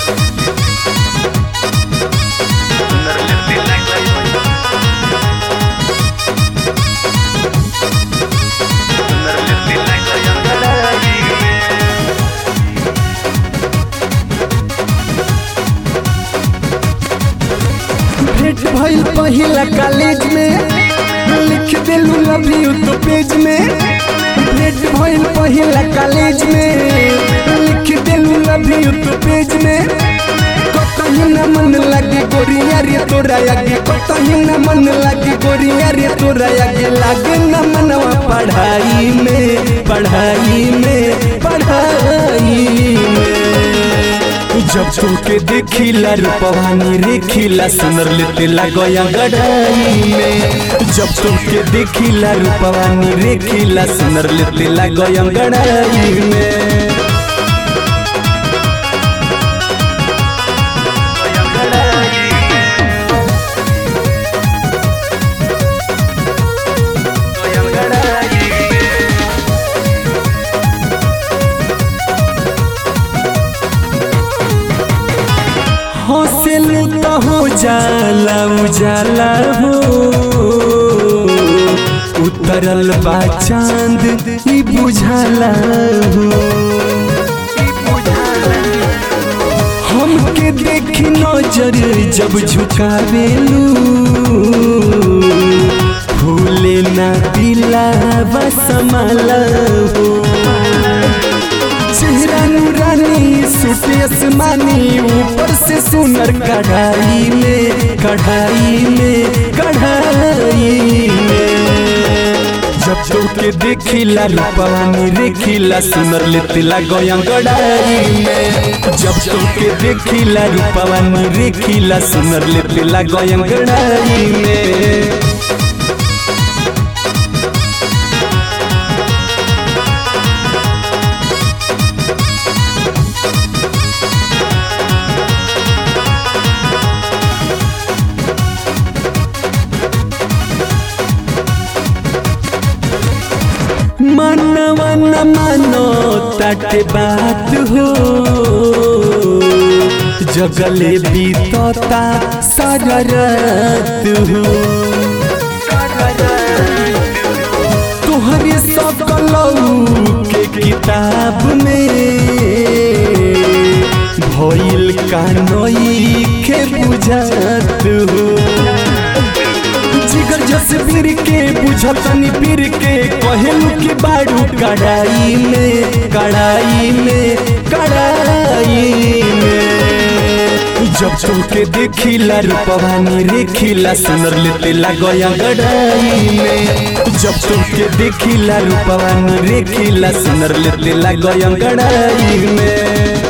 भेंट भइल पहिला कॉलेज में लिख देलू लव यू तो पेज में भेंट भइल पहिला कॉलेज में लिख देलू लव यू तो पेज में कतही न मन लगे गोरिया रे तोरा आगे कतही न मन लगे गोरिया रे तोरा आगे लागे न मनवा पढ़ाई में पढ़ाई में पढ़ाई में जब तुमके देखिला रूपवानी रेखिला सुनर लेते लगया गढ़ाई में जब तुमके देखिला रूपवानी रेखिला सुनर लेते लगया गढ़ाई में हौसलू तो हो जाला उजाला हो उतरल बा चांद ई बुझाला हो हमके देखी नजर जब झुकावेलू फूले ना दिला बसमाला हो चेहरा नूरानी सूट आसमानी ऊपर से सुनर कढ़ाई में कढ़ाई में कढ़ाई में जब तोके देखिला रूपवानी रेखिला सुनर लेतिला गया गड़ाई में जब तोके देखिला रूपवानी रेखिला सुनर लेतिला गया गड़ाई में मनवा न मानो तट बात हो जगले बीतता सारा रात हो तुहरे सकलऊ के किताब में भइल कानोई के बुझात हो जिगर जसबीर के बुझतनी पीर के कहेलू के बारू कड़ाई में कड़ाई में कड़ाई में जब तुमके देखिला रूपवानी रेखिला सुनर लेते लगया गड़ाई में जब तुमके देखिला रूपवानी रेखिला सुनर लेते लगया गड़ाई में